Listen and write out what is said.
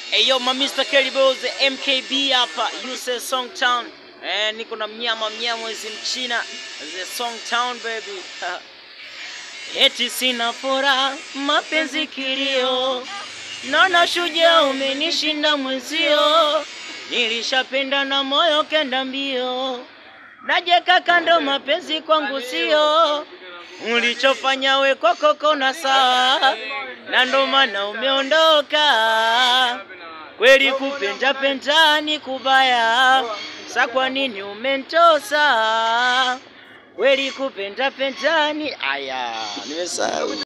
Eyo ma Mr. Kelly Boys MKB hapa Use Song Town. Eh, niko na mnyama mnyamwezi mchina the Song Town baby. Eti sina furaha mapenzi kilio, naona shujaa umenishinda mwenzio, nilishapenda na moyo kenda mbio, najeka kando mapenzi kwangu sio ulichofanya we kwako kona sawa, na ndo maana umeondoka. Kweli kupenda penda ni kubaya, sa kwa nini umentosa? Kweli kupenda penda ni aya, nimesahau.